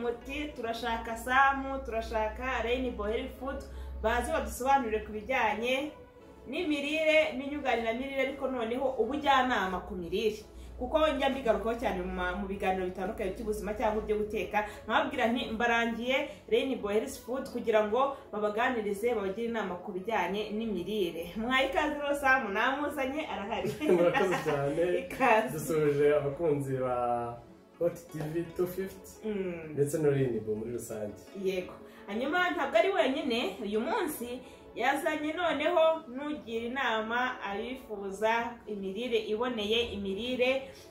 muti turashaka samu turashaka reyinibo herifu fudu baze badusobanurire ku bijyanye n'imirire n'inyunganiramirire ariko noneho ubujyanama ku mirire kuko njya mbigarukaho cyane mu ma- mu biganiro bitandukanye by'ubuzima cyangwa ibyo guteka nkababwira nti mbarangiye reyinibo herifu fudu kugira ngo babaganirize babagire inama ku bijyanye n'imirire mwaye ikaze rero samu namuzanye arahari murakoze cyane ikaze dusoje abakunzi ba hoti tivi tu fifuti Mm. ndetse n'urinibu muri rusange yego hanyuma ntabwo ari wenyine uyu munsi yazanye noneho n'ugira inama abifuza imirire iboneye imirire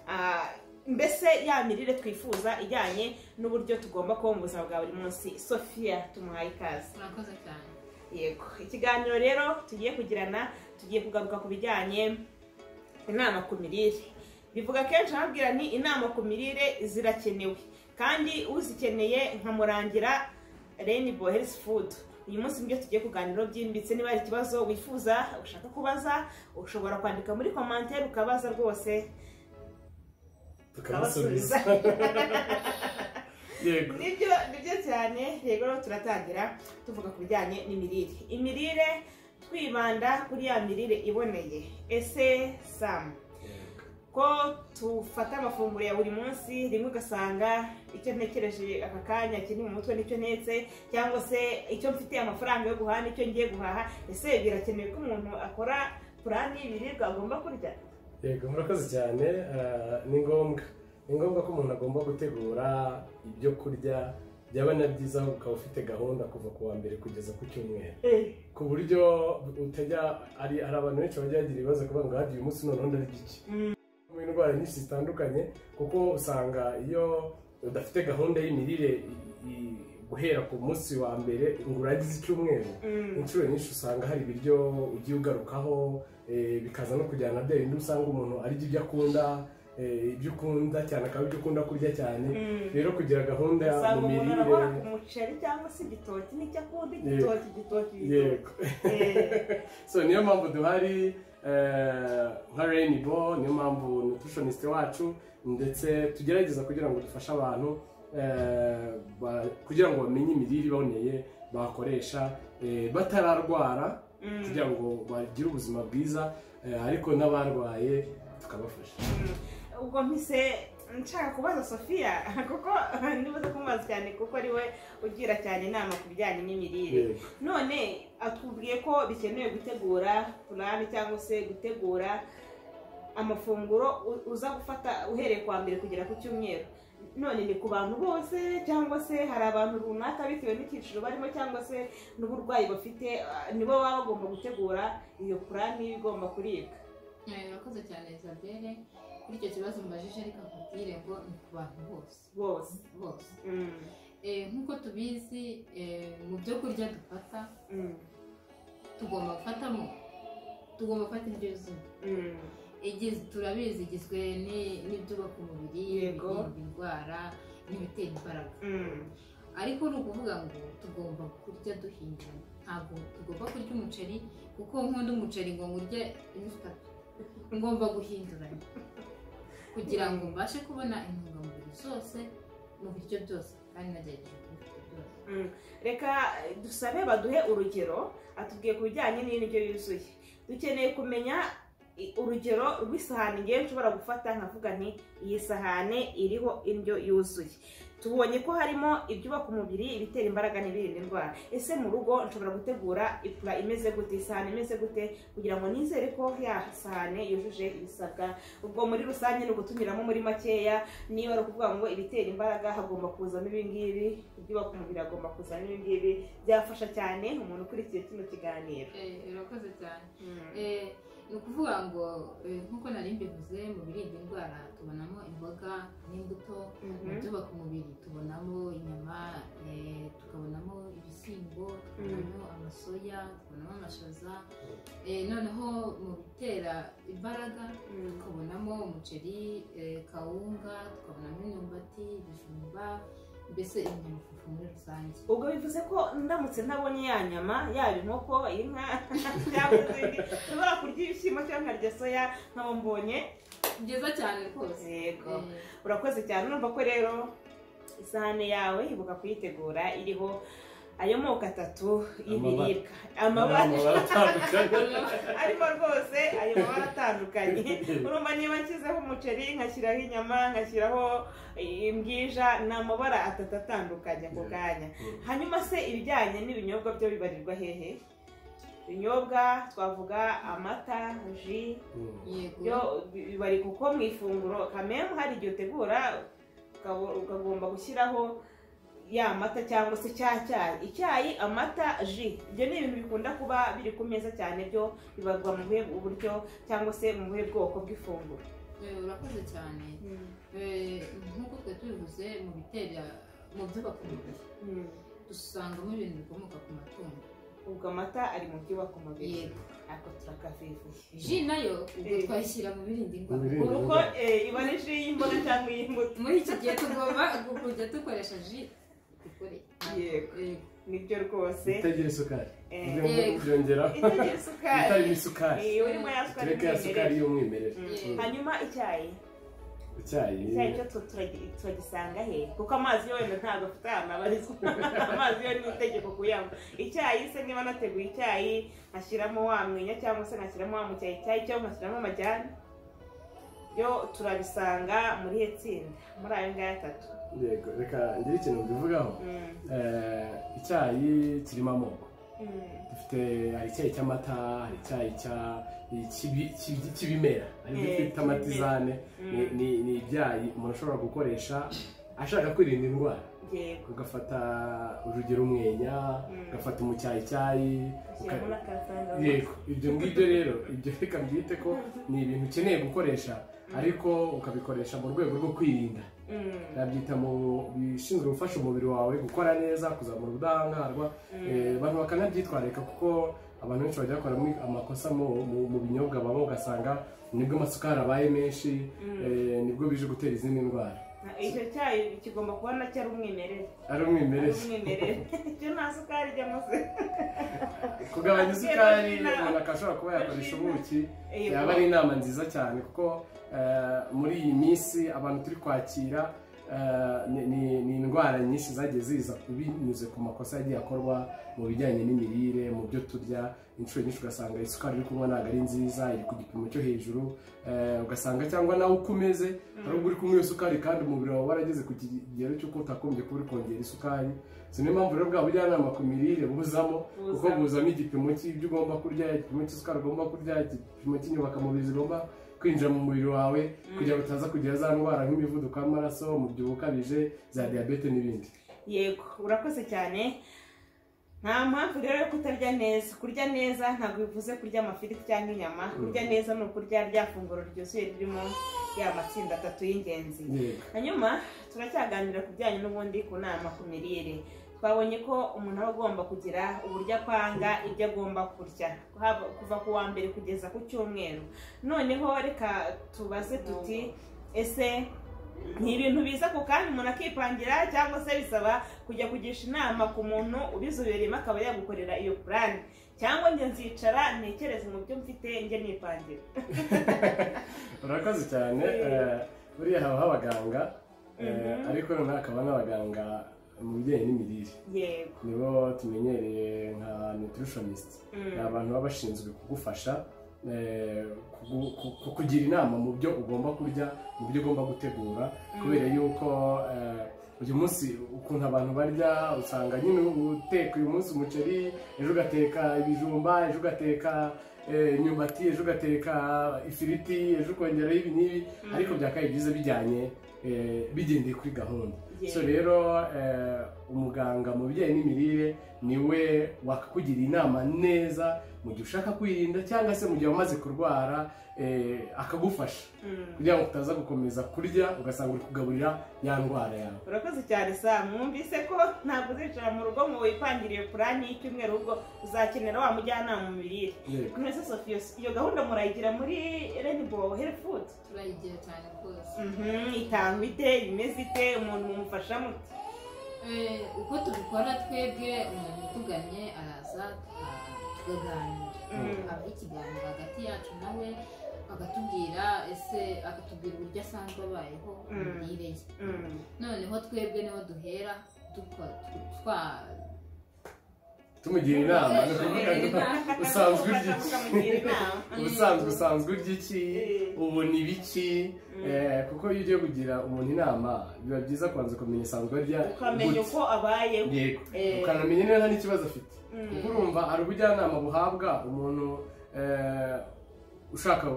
ah, mbese ya mirire twifuza ijyanye n'uburyo tugomba kuba mu buzima bwa buri munsi sofiya tumuhaye ikaze murakoze cyane yego ikiganiro rero tugiye kugirana tugiye kugaruka ku bijyanye inama ku mirire bivuga kenshi ababwira ni inama ku mirire zirakenewe kandi uzikeneye nkamurangira reyinibo herifu fudu uyu munsi nibyo tugiye kuganiraho byimbitse niba hari ikibazo wifuza ushaka kubaza ushobora kwandika muri komantere ukabaza rwose tukabasubiza yego nibyo nibyo cyane rero turatangira tuvuga ku bijyanye n'imirire imirire twibanda kuri ya mirire iboneye ese samu Yego. ko tufata amafunguro ya buri munsi rimwe ugasanga icyo ntekereje aka kanya kiri mu mutwe nicyo ntetse cyangwa se icyo mfite amafaranga yo guhaha nicyo ngiye guhaha ese birakenewe ko umuntu akora purani y'ibiribwa agomba kurya yego murakoze cyane Ah, ni ngombwa ni ngombwa ko umuntu agomba gutegura ibyo kurya byaba na byiza ukaba ufite gahunda kuva ku wa mbere kugeza ku cyumweru ku buryo utajya ari hari abantu benshi bajya bagira ibibazo kuvuga ngo hadi uyu munsi noneho ndarya iki mu indwara nyinshi zitandukanye kuko usanga iyo udafite gahunda y'imirire i- i- guhera ku munsi wa mbere ngo urangize icyumweru Mm. inshuro nyinshi usanga hari ibiryo ugiye ugarukaho eh, bikaza no kujyana na bya bindi usanga umuntu arya ibyo akunda eh, ibyo ukunda cyane akaba ibyo ukunda kurya cyane Mm. rero kugira gahunda usanga mu umuntu mirire arabora ku muceri cyangwa se igitoki n'icyo akunda Yego. igitoki igitoki igitoki yego Eh, so niyo mpamvu duhari eh, nka reyinibo niyo mpamvu nutritioniste wacu ndetse tugerageza kugira ngo dufashe abantu eh, ba- kugira ngo bamenye imirire iboneye bakoresha eh, batararwara Mm. kugira ngo bagire ubuzima bwiza eh, ariko n'abarwaye tukabafasha ubwo mpise nshaka kubaza sofiya kuko nibuze kumubaza cyane kuko ariwe ugira cyane inama ku bijyanye n'imirire Yego. none atubwiye ko bikenewe gutegura purani cyangwa se gutegura amafunguro u- uza gufata uhereye ku wa mbere kugera ku cyumweru none ni ku bantu bose cyangwa se hari abantu runaka bitewe n'icyiciro barimo cyangwa se n'uburwayi bafite ah, nibo baba bagomba gutegura iyo purani igomba kuribwa Eh, murakoze cyane isabelle kuri icyo kibazo mbajije ariko nkubwire ngo ni ku bantu bose bose bose Mm, Eh, nk'uko tubizi eh, mu byo kurya dufata mm, tugomba gufatamo tugomba gufata indyo yuzuye mm. Igiz- turabizi igizwe ni- n'ibyubaka umubiri Yego. ibirinda indwara n'ibitera imbaraga Mm, ariko ni ukuvuga ngo tugomba kurya duhinduranya ntabwo tugomba kurya umuceri kuko nkunda umuceri ngo ngurye imifuka ngomba guhinduranya kugira ngo mbashe kubona intungamubiri zose mu biryo byose kandi nagerageje kubifata byose mm. reka eh, dusabe baduhe urugero atubwiye ku bijyanye n'indyo yuzuye dukeneye kumenya i- urugero rw'isahani ngewe nshobora gufata nkavuga nti iyi sahane iriho indyo yuzuye tubonye ko harimo ibyubaka umubiri ibitera imbaraga n'ibirinda indwara ese mu rugo nshobora gutegura ipura imeze gute isahani imeze gute kugira ngo nizere ko ya sahane yujuje ibisabwa ubwo muri rusange ni ugutumiramo muri makeya niba ari ukuvuga ngo ibitera imbaraga hagomba kuzamo ibingibi ibyubaka umubiri hagomba kuzamo ibingibi byafasha cyane umuntu ukurikiye kino kiganiro Eh, urakoze cyane Mm. Eh, ni ukuvuga ngo eh, nk'uko nari mbivuze mu birinda indwara tubonamo imboga n'imbuto mu Mhm. byubaka umubiri tubonamo inyama eh, tukabonamo ibishyimbo tukabonamo amasoya tukabonamo amashaza eh, noneho mu bitera imbaraga Mm. tukabonamo umuceri eh, kawunga tukabonamo imyumbati ibijumba mbese ibinyamafufu muri rusange ubwo bivuze ko ndamutse ntabonye ya nyama yaba inkoko inka cyangwa izindi nshobora kurya ibishyimbo cyangwa nkarya soya nkaba mbonye byiza cyane rwose yego Eh, urakoze cyane urumva ko rero isahane yawe ibuka kuyitegura iriho ayo moko atatu y'ibiribwa amabara amabara atandukanye arimo rwose ayo mabara atandukanye urumva niba nshyizeho umuceri nkashyiraho inyama nkashyiraho imbwija ni amabara atatu atandukanye ako kanya hanyuma se ibijyanye n'ibinyobwa byo bibarirwa hehe ibinyobwa twavuga amata ji Mm. yego yo bari kuko mu ifunguro kamemu hari igihe utegura ukaba- ukagomba gushyiraho ya mata cyangwa se cya cyayi icyayi amata ji ibyo ni ibintu bikunda kuba biri ku meza cyane byo bibarwa mu buhe uburyo cyangwa se mu buhe bwoko bw'ifunguro Eh, urakoze cyane Eh, nk'uko twe tubivuze mu bitera mu byubaka umubiri Mm. dusangamo ibintu bikomoka ku matungo ubwo amata ari mu byubaka umubiri yego ako turakafifuye ji nayo ubwo Eh. twayishyira mu birinda Mu indwara birinda ubu ko eh, iba ari ji y'imboga cyangwa iy'imbuto muri iki gihe tugomba kujya dukoresha ji dukore Yego. Yego. nibyo rwose itagira isukari Eh, ibyo ngomba kubyongeraho itagira itarimo isukari isukari Eh, urimo ya sukari tureke ya mwimerere. sukari y'umwimerere Mm. hanyuma icyayi icyayi icyayi cyo tu- turagi- turagisanga he kuko amazi yo wenda ntabwo afite ahantu abarizwa amazi yo ni itegeko kuyanywa icyayi se niba nateguye icyayi nkashyiramo wa mwinya cyangwa se nkashyiramo wa mucyayi icyayi cyo nkashyiramo amajyane yo turabisanga muri iyo tsinda muri ayo ngayo atatu yego reka ngire ikintu mbivugaho Mm, Eh, icyayi kirimo amoko mm, dufite hari icyayi cy'amata hari icyayi cya- cy'ibi- cy'ibi- cy'ibimera aribyo Eh, twita amatizane ni mm, ni- ni ibyayi umuntu ashobora gukoresha ashaka kwirinda indwara yego ugafata urugero umwenya Mm. ugafata umucyayicyayi shyiramo uka- n'akasangavu yego ibyo ngibyo rero ibyo reka mbyite ko ni ibintu ukeneye gukoresha ariko ukabikoresha mu rwego rwo kwirinda Mm, nabyita mu bishinzwe gufasha umubiri wawe gukora neza kuzamura ubudahangarwa mm, Eh, abantu bakanabyitwararika kuko abantu benshi bajya bakoramo amakosa mu, mu, mu binyobwa baba ugasanga nibwo amasukari abaye menshi mm. eh, nibwo bije gutera izindi ndwara icyo cyayi kigomba kuba nacyo ari umwimerere ari ari umwimerere umwimerere icyo nta sukari ijyamo se kugabanya isukari umuntu akashobora kuba yakoresha Ashima. ubuki Eh, yaba ari inama nziza cyane kuko eh, muri iyi minsi abantu turi kwakira eh, ni- ni ni indwara nyinshi zagiye ziza binyuze ku makosa yagiye akorwa mu bijyanye n'imirire mu byo turya inshuro nyinshi ugasanga isukari uri kunywa ntabwo ari nziza iri ku gipimo cyo hejuru eh, ugasanga cyangwa nawe uko umeze hari ubwo uri kunywa iyo sukari kandi umubiri wawe warageze ku kigero cy'uko utagombye kuba uri kongera isukari si niyo mpamvu rero bwa bujyanama ku mirire buzamo kuko Buzamo. buzamo igipimo cy'ibyo ugomba kurya igipimo cy'isukari ugomba kurya igipimo cy'inyubakamubizi ugomba kwinjira mu mubiri wawe kugira ngo utaza kugira za ndwara nk'imivuduko y'amaraso umubyibuho ukabije za diyabete n'ibindi yego urakoze cyane nta mpamvu rero yo kutarya neza kurya neza ntabwo bivuze kurya amafiriti cyangwa inyama kurya neza ni ukurya rya funguro ryuzuye ririmo ya matsinda atatu y'ingenzi yego hanyuma turacyaganira ku bijyanye n'ubundi ku nama ku mirire twabonye ko umuntu aba agomba kugira uburyo apanga ibyo agomba kurya haba- kuva ku wa mbere kugeza ku cyumweru noneho reka tubaze tuti ese ni ibintu biza ku kanya umuntu akipangira cyangwa se bisaba kujya kugisha inama ku muntu ubizobereyemo akaba yagukorera iyo purani cyangwa njye nzicara ntekereze mu byo mfite njye nipangira urakoze cyane eh, buriya haba abaganga eh, Mhm. ariko noneho hakaba n'abaganga mu bijyanye n'imirire yego nibo tumenyereye nka nutritionist Mm. ni abantu baba bashinzwe kugufasha eh, kugu- ku- kukugira inama mu byo ugomba kurya mu byo ugomba gutegura kubera yuko eh, uyu munsi ukuntu abantu barya usanga nyine uteka uyu munsi umuceri ejo ugateka ibijumba ejo ugateka eh, imyumbati ejo ugateka ifiriti ejo ukongeraho ibi n'ibi Mm. ariko byakabaye byiza bijyanye eh, bigendeye kuri gahunda Yego. so rero eh, umuganga mu bijyanye n'imirire niwe wakakugira inama neza mu gihe ushaka kwirinda cyangwa se mu gihe wamaze kurwara eh, akagufasha Mm. kugira ngo utaza gukomeza kurya ugasanga uri kugaburira ya ndwara yawe urakoze cyane sa mwumvise ko ntabwo uzicara mu rugo ngo wipangire purani y'icyumweru ahubwo uzakenera wa mujyanama mu mirire yego mwese sofiyo iyo gahunda murayigira muri renibow herifu fudu turayigira cyane rwose itangwa ite imeze ite umuntu mumufasha mute Eh, uko tubikora twebwe umuntu utuganye araza tuka- tukaganira Mm. haba ikiganiro hagati yacu nawe akatubwira ese akatubwira uburyo asanzwe abayeho mu Mm. mirire ye Mm. noneho twebwe niho duhera dukora twa tumugira inama ni ukuvuga ngo Inama. usanzwe urya Ukamugira iki inama. ubusanzwe usanzwe urya iki Eh. ubu ni biki Eh, kuko iyo ugiye kugira umuntu inama biba byiza kubanza kumenya isanzwe arya ukamenya gute. uko abayeho yego Eh. ukanamenya niba nta n'ikibazo afite Mm. kuko urumva hari ubujyanama buhabwa umuntu eh, ushaka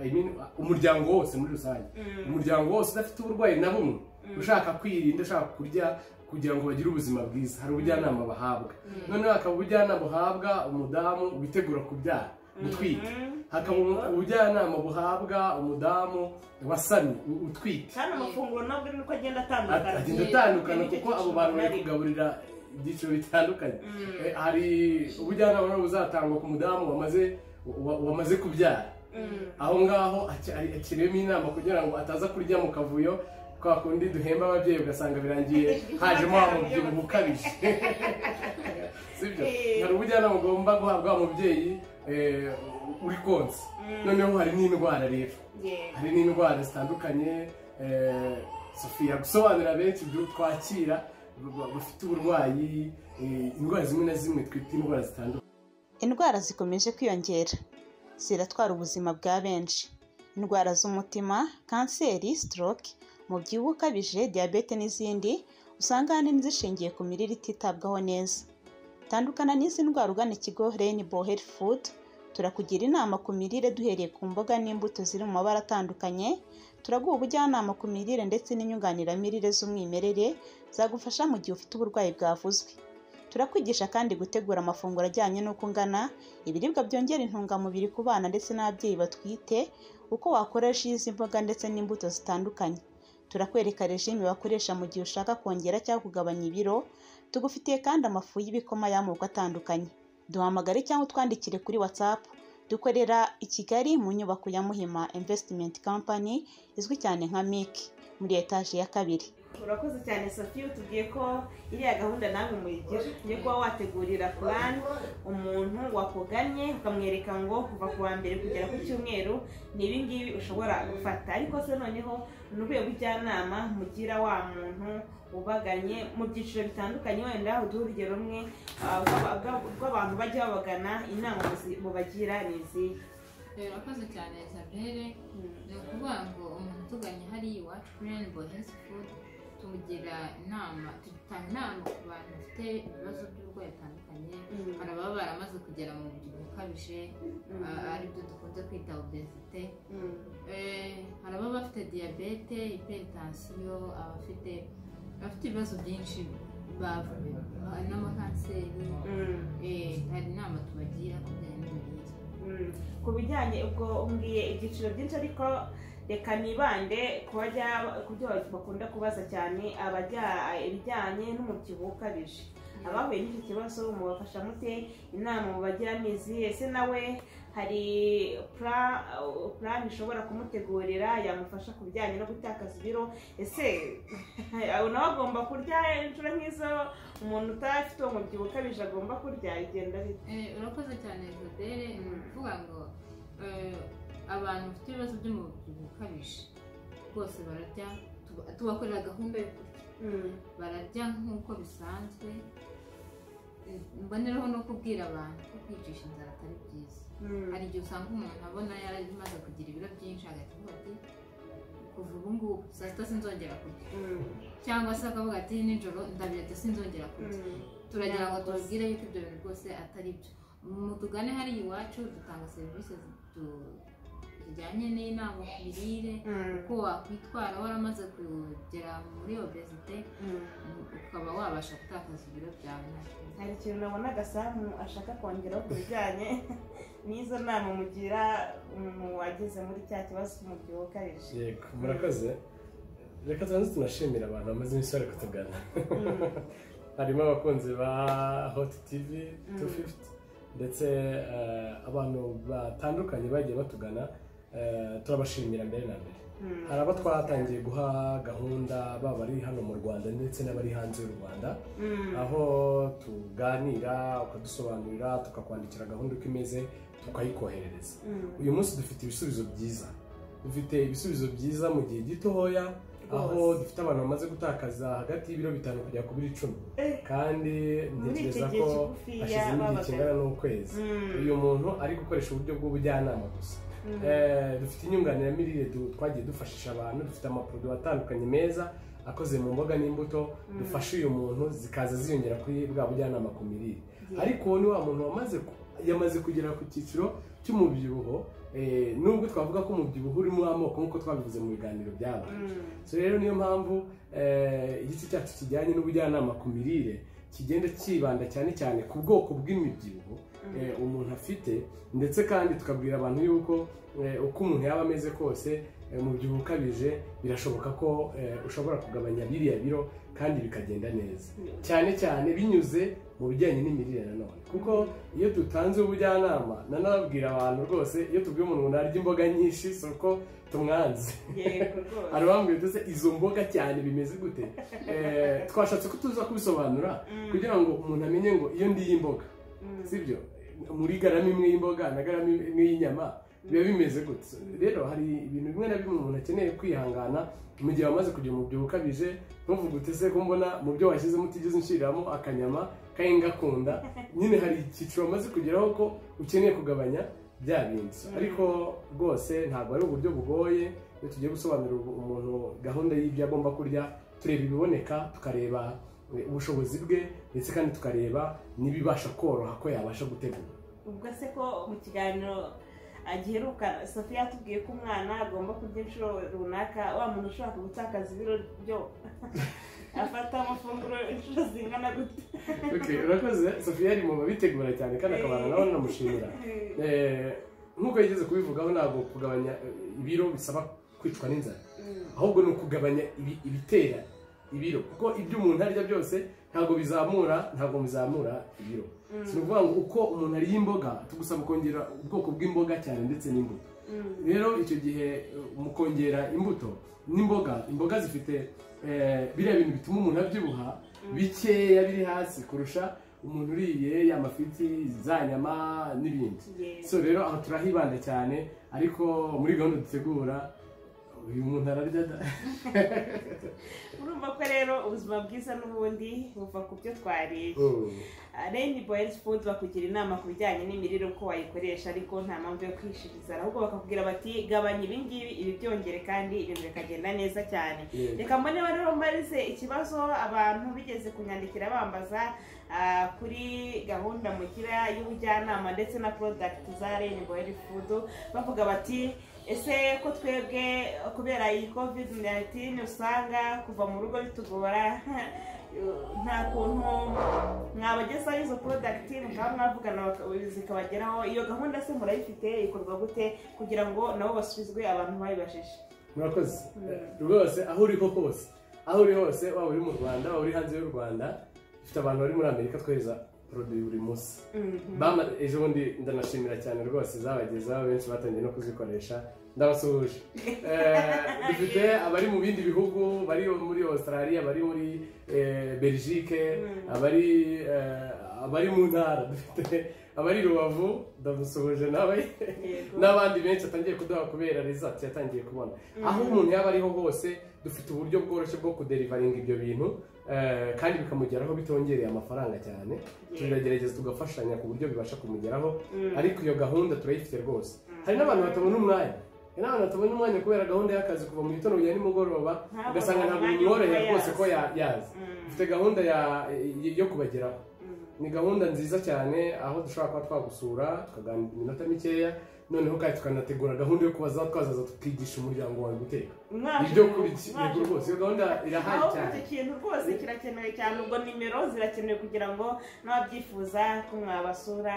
I mean, umuryango wose muri rusange Mm. umuryango wose udafite uburwayi na bumwe Mm. ushaka kwirinda ushaka kurya kugira ngo bagire ubuzima bwiza hari ubujyanama bahabwa noneho hakaba ubujyanama buhabwa umudamu witegura kubyara gutwita Mhm. hakaba umu- ubujyanama buhabwa umudamu wasamye u- utwite kandi amafunguro nabwo ni uko agenda Ag- atandukana agenda atandukana Nicyo kuko abo bantu bari cyiciro kugaburira ibyiciro bitandukanye Mm. Eh, hari ubujyanama rero buzatangwa ku mudamu wamaze wa- wamaze kubyara Mm. aho ngaho ace- ari- akiremo inama kugira ngo ataza kurya mu kavuyo kwa kundi duhemba ababyeyi ugasanga birangiye hajemo wa mubyibuho ukabije sibyo Eh. hari ubujyanama ugomba guhabwa wa mubyeyi eh, uri konsa Mm. noneho hari n'indwara rero Yeah. hari n'indwara zitandukanye eh, sofiya gusobanurira benshi ibyo twakira ba- ba- bafite uburwayi eh, indwara zimwe na zimwe twita indwara zitandukanye indwara zikomeje kwiyongera ziratwara ubuzima bwa benshi indwara z'umutima kanseri stroke umubyibuho ukabije diyabete n'izindi usanga ahanini zishingiye ku mirire ititabwaho neza tandukana n'izi ndwara ugana ikigo rainbow health food turakugira inama ku mirire duhereye ku mboga n'imbuto ziri mu mabara atandukanye turaguha ubujyanama ku mirire ndetse n'inyunganiramirire z'umwimerere zagufasha mu gihe ufite uburwayi bwavuzwe turakwigisha kandi gutegura amafunguro ajyanye n'uko ungana ibiribwa byongera intungamubiri ku bana ndetse n'ababyeyi batwite uko wakoresha izi mboga ndetse n'imbuto zitandukanye turakwereka regime wakoresha mu gihe ushaka kongera cyangwa kugabanya ibiro tugufitiye kandi amafu y'ibikoma y'amoko atandukanye duhamagare cyangwa utwandikire kuri whatsapp dukorera i kigali mu nyubako ya muhima investment company izwi cyane nka mic muri etaje ya kabiri urakoze cyane sofiya utubwiye ko iriya gahunda namwe muyigira yo kuba wategurira plan umuntu wakuganye ukamwereka ngo kuva ku wa mbere kugera ku cyumweru ni ibi ngibi ushobora gufata ariko se noneho ni ubuhe bujyanama mugira wa muntu ubaganye mu byiciro bitandukanye wenda uduhe urugero rumwe ah, bwa- bwa- bw'abantu bajya babagana inama muzi- mubagira ni izihe rero akoze cyane isabere ni ukuvuga ngo umuntu utuganye hariya iwacu kuri rainbow health food tumugira inama dutanga inama ku bantu bafite ibibazo by'uburwayi bitandukanye Mm. hari ababa baramaze kugera mu mubyibuho ukabije Mm. a- aribyo dukunze kwita obesite Mm. Eh, hari ababa bafite diyabete hypertension abafite abafite ibibazo byinshi bavuye n'amakanseri Mm. Eh, hari inama tubagira ku bijyanye Mm. n'imirire ku bijyanye ubwo umbwiye ibyiciro byinshi ariko reka nibande ku bajya ku byo bakunda kubaza cyane abajya ibijyanye n'umubyibuho ukabije abahuye n'icyo kibazo mubafasha mute inama mubagiramo izihe ese nawe hari pla- plan ishobora kumutegurira yamufasha ku bijyanye no gutakaza ibiro ese abo nawe agomba kurya inshuro nk'izo umuntu utafite uwo mubyibuho ukabije agomba kurya bigenda bite Eh, urakoze cyane jodere ni ukuvuga ngo eh, abantu bafite ibibazo by'umubyibuho ukabije rwose bararya tuba- tubakorera gahunda yo kurya Mm. bararya nk'uko bisanzwe Eh, mboneraho no kubwira abantu ko kwicisha inzara atari byiza Mm. hari igihe usanga umuntu abona yaramaze kugira ibiro byinshi agacupa ati kuva ubu ngubu saa sita sinzongera kurya Mm. cyangwa se akavuga ati nijoro ndabirata sinzongera kurya Mm. turagira ngo Ntabwo tubabwire yuko ibyo bintu rwose atari byo mutugane hariya iwacu dutanga serivisi zitu- zijyanye n'inama ku mirire Mm. uko wakwitwara waramaze kugera muri obesite Mm. ukaba wabasha gutakaza ibiro byawe nta hari ikintu nabona gasamu ashaka kongeraho ku bijyanye n'izo nama mugira umuntu wageze muri cya kibazo cy'umubyibuho ukabije yego murakoze reka tubanze tunashimira abantu bamaze iminsi bari kutugana harimo abakunzi ba hoti tivi Mm. 250 ndetse eh, abantu batandukanye bagiye batugana eh, turabashimira mbere na mbere Mm. hari abo twatangiye guha gahunda baba bari hano mu rwanda ndetse n'abari hanze y'u rwanda Mm. aho tuganira ukadusobanurira tukakwandikira gahunda uko imeze tukayikoherereza Mm. uyu munsi dufite ibisubizo byiza dufite ibisubizo byiza mu gihe gitoya aho Rwose. dufite abantu bamaze gutakaza hagati y'ibiro bitanu kugera ku biro icumi Eh. kandi Muri iki ntekereza gihe ko kigufiya hashize igihe babaga- kingana n'ukwezi Mm. uyu muntu ari gukoresha uburyo bw'ubujyanama gusa Mm. Eh, dufite inyunganiramirire du- twagiye dufashisha abantu dufite amaporoduwi atandukanye meza akoze mu mboga n'imbuto dufasha uyu muntu zikaza ziyongera kuri bwa bujyanama ku mirire Yeah. ariko uwo ni wa muntu wamaze ku- yamaze kugera ku cyiciro cy'umubyibuho eh, nubwo twavuga ko umubyibuho urimo amoko nk'uko twabivuze mu biganiro byabaye Mm. so rero niyo mpamvu eh, igice cyacu kijyanye n'ubujyanama ku mirire kigenda cyibanda cyane cyane ku bwoko bw'imibyibuho Mm. eh, umuntu afite ndetse kandi tukabwira abantu yuko eh, uko umuntu yaba ameze kose eh, umubyibuho ukabije birashoboka ko eh, ushobora kugabanya biriya biro kandi bikagenda neza cyane cyane binyuze mu bijyanye n'imirire nanone kuko iyo dutanze ubujyanama nanabwira abantu rwose iyo tubwiye umuntu ngo narya imboga nyinshi si uko tumwanze Yego rwose. hari abambwira ndetse izo mboga cyane bimeze gute Eh, twashatse ko tuza kubisobanura Mm. kugira ngo umuntu amenye ngo iyo ndiye imboga Mm. sibyo muri garama imwe y'imboga na garama imwe y'inyama biba bimeze gutya rero hari ibintu bimwe na bimwe umuntu akeneye kwihangana mu gihe wamaze kugira umubyibuho ukabije ntuvuge utese ko mbona mu byo washyizemo utigeze unshiriramo akanyama kandi ngakunda nyine hari icyiciro wamaze kugeraho ko ukeneye kugabanya bya bindi ariko rwose ntabwo ari uburyo bugoye iyo tugiye gusobanurira umuntu gahunda y'ibyo agomba kurya tureba ibiboneka tukareba eh, ubushobozi bwe ndetse kandi tukareba n'ibibasha koroha ko yabasha gutegura ubwo se ko mu kiganiro agiheruka sofiya yatubwiye ko umwana agomba kurya inshuro runaka wa muntu ushaka gutakaza ibiro byo afata amafunguro inshuro zingana gute Okay, urakoze sofiya ari mu babitegura cyane kandi akabana nawe namushimira Eh, nk'uko yigeze kubivugaho ntabwo kugabanya eh, ibiro bisaba kwicwa n'inzara ahubwo ni ukugabanya ibi- ibitera ibiro kuko ibyo umuntu arya byose ntabwo bizamura ntabwo bizamura ibiro si ukuvuga ngo uko umuntu ariye imboga tugusaba kongera ubwoko bw'imboga cyane ndetse n'imbuto rero icyo gihe eh, mu kongera imbuto n'imboga imboga zifite eh, biriya bintu bituma umuntu abyibuha bikeya biri hasi kurusha umuntu uriye amafiti za nyama n'ibindi so rero aho turahibanda cyane ariko muri gahunda dutegura uyu muntu ararya da urumva ko rero ubuzima bwiza n'ubundi buva ku byo twariye Mm. reni boyezi fudu bakugira inama ku bijyanye n'imirire uko wayikoresha ariko nta mpamvu yo kwishiriza ahubwo bakakubwira bati gabanya ibi ngibi ibi byongere kandi ibintu bikagenda neza cyane Yego. reka mbone rero mbarize ikibazo abantu bigeze kunyandikira bambaza ah, kuri gahunda mugira y'ubujyanama ndetse na porodagiti za reni boyezi fudu bavuga bati ese ko twebwe kubera iyi kovide 19 usanga kuva mu rugo bitugora nta kuntu mwabagezaho izo porodagiti mukaba mwavugana baka- zikabageraho iyo gahunda se murayifite ikorwa gute kugira ngo nabo basubizwe abantu bayibajije murakoze rwose aho uriho hose aho uri hose waba uri mu rwanda waba uri hanze y'u rwanda dufite abantu bari muri amerika twohereza poroduwi buri munsi Mhm. Bama- ejo bundi ndanashimira cyane rwose zabagezaho benshi batangiye no kuzikoresha ndabasuhuje Eh, dufite abari mu bindi bihugu bari muri australia bari muri eh, belgique Mm. abari eh, abari mu ntara dufite abari i rubavu ndamusuhuje nawe Yego. n'abandi benshi atangiye kuduha kubera result yatangiye kubona aho umuntu yaba ariho hose dufite uburyo bworoshye bwo kuderivaringa ibyo bintu eh, kandi bikamugeraho bitongereye amafaranga cyane turagerageza tugafashanya ku buryo bibasha kumugeraho Mm. ariko iyo gahunda turayifite rwose hari n'abantu batabona umwanya hari n'abantu batabona umwanya kubera gahunda y'akazi kuva mu gitondo kugera nimugoroba Ntabona ugasanga ntabwo umwanya bimworohera wo kuba rwose ko yaza. ya- yaza Mm. dufite gahunda ya- yo kubageraho Mm. ni gahunda nziza cyane aho dushobora kuba twagusura tukaganira iminota mikeya noneho kandi tukanategura gahunda yo kubaza twazaza tukigisha umuryango wawe guteka Mwaje ibyo ku- kurya mwaje yego rwose iyo gahunda irahaye aho cyane icyo kintu rwose kirakenewe cyane ubwo nimero zirakenewe kugira ngo n'ababyifuza ko mwabasura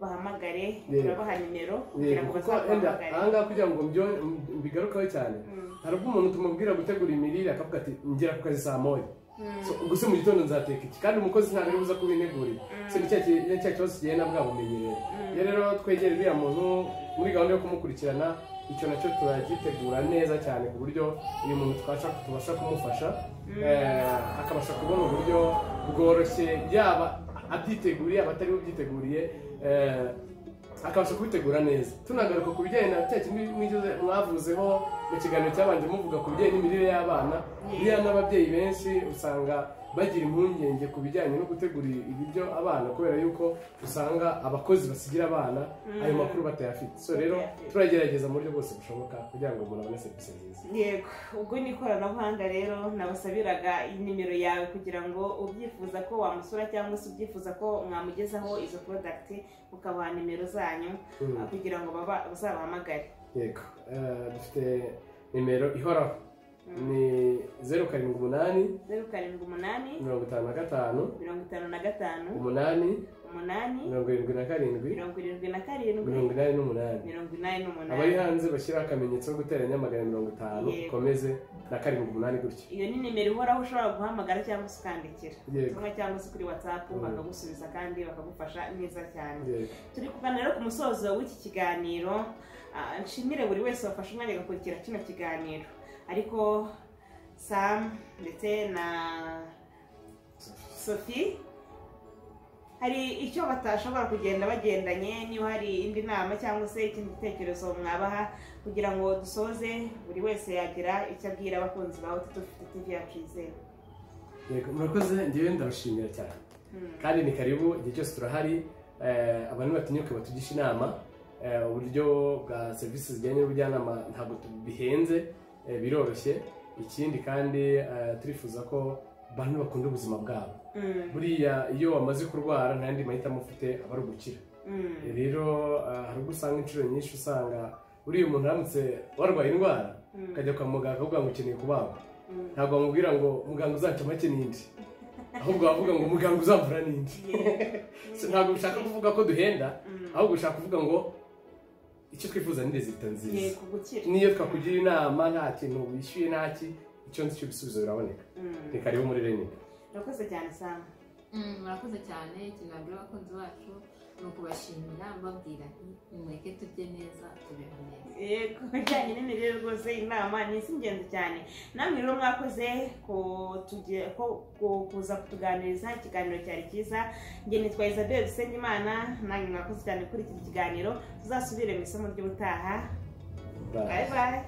bahamagare Yego. turabaha nimero kugira Yego, ngo kuko wenda aha bazabahamagare ngaha kugira ngo mbyo- mb- mbigarukeho cyane Mm. hari ubwo umuntu tumubwira gutegura imirire akavuga ati ngera ku kazi saa moya Mm. So, ubwo se mu gitondo nzateka iki kandi umukozi ntabwo ari buza kubinegurira so ni cya ki- ni cya kibazo kigenda bwabumenyereye iyo rero twegera uriya muntu muri gahunda yo kumukurikirana icyo nacyo turagitegura neza cyane ku buryo uyu muntu twasha tubasha kumufasha eh, akabasha kubona uburyo bworoshye yaba abyiteguriye aba atari bubyiteguriye eh, akabasha kubitegura neza tunagaruka ku bijyanye na cya kindi mwigeze mwavuzeho mu kiganiro cyabanje muvuga ku bijyanye n'imirire y'abana buriya n'ababyeyi benshi usanga bagira impungenge ku bijyanye no gutegura ibiryo abana kubera yuko usanga abakozi basigira abana ayo makuru batayafite so rero turagerageza mu buryo bwose bushoboka kugira ngo umuntu abone serivisi nziza yego ubwo ni ikoranabuhanga rero nabasabiraga nimero yawe kugira ngo ubyifuza ko wamusura cyangwa se ubyifuza ko mwamugezaho izo porodagiti ukabaha nimero zanyu Mm. ah, kugira ngo baba- bazabahamagare yego Eh, dufite nimero ihoraho ni zeru karindwi umunani zeru karindwi umunani mirongo itanu na gatanu mirongo itanu na gatanu umunani umunani mirongo irindwi na karindwi mirongo irindwi na karindwi mirongo inani n'umunani mirongo inani abari n'umunani hanze bashyiraho akamenyetso ko guteranya magana mirongo itanu Yego. ukomeze na karindwi umunani gutyo iyo ni nimero ihoraho ushobora guhamagara cyangwa se ukandikira Yego. ubutumwa cyangwa se kuri watsapu Mm. bakagusubiza kandi bakagufasha neza cyane Yego. turi kuganira rero ku musozo w'iki kiganiro Ah, nshimire buri wese wafashe umwanya agakurikira kino kiganiro ariko samu ndetse na sophie hari icyo batashobora kugenda bagendanye niba hari indi nama cyangwa se ikindi gitekerezo mwabaha kugira ngo dusoze buri wese yagira icyo abwira abakunzi bawe tudufite tv yacu yizewe yego murakoze ngewe ndabashimira cyane Hmm. kandi ni karibu igihe cyose turahari Eh, abantu batinyuke batugisha inama Eh, uburyo bwa serivisi zijyanye n'ubujyanama ntabwo tu- bihenze eh, biroroshye ikindi kandi eh, turifuza ko abantu bakunda ubuzima bwabo Hmm. buriya iyo wamaze kurwara nta yandi mahitamo ufite aba ari ugukira Hmm. rero ah, hari ubwo usanga inshuro nyinshi usanga buriya umuntu aramutse warwaye indwara Hmm. ukajya kwa muganga akavuga ngo ukeneye kubagwa Hmm. ntabwo wamubwira ngo muganga uzaca make n'indi ahubwo wavuga ngo muganga uzamvura n'indi So, ntabwo ushaka kuvuga ko duhenda Mm. ahubwo ushaka kuvuga ngo icyo twifuza ni leta nziza Yego, gukira. niyo twakugira inama nta kintu wishyuye nta ki icyo nzi cy'ibisubizo biraboneka Mm. ni karibu muri reni urakoze cyane sam Mm, murakoze cyane ikintu nabwira abakunzi bacu ni ukubashimira mbabwira nti nimureke turye neza tubeho neza ku bijyanye n'imirire rwose inama ni iz'ingenzi cyane namwe rero mwakoze ku- tuge- ko- ku- kuza kutuganiriza ikiganiro cyari cyiza njye nitwa isabel dusenyimana nange mwakoze cyane kuri iki kiganiro tuzasubire mu isomo ry'ubutaha bayi bayi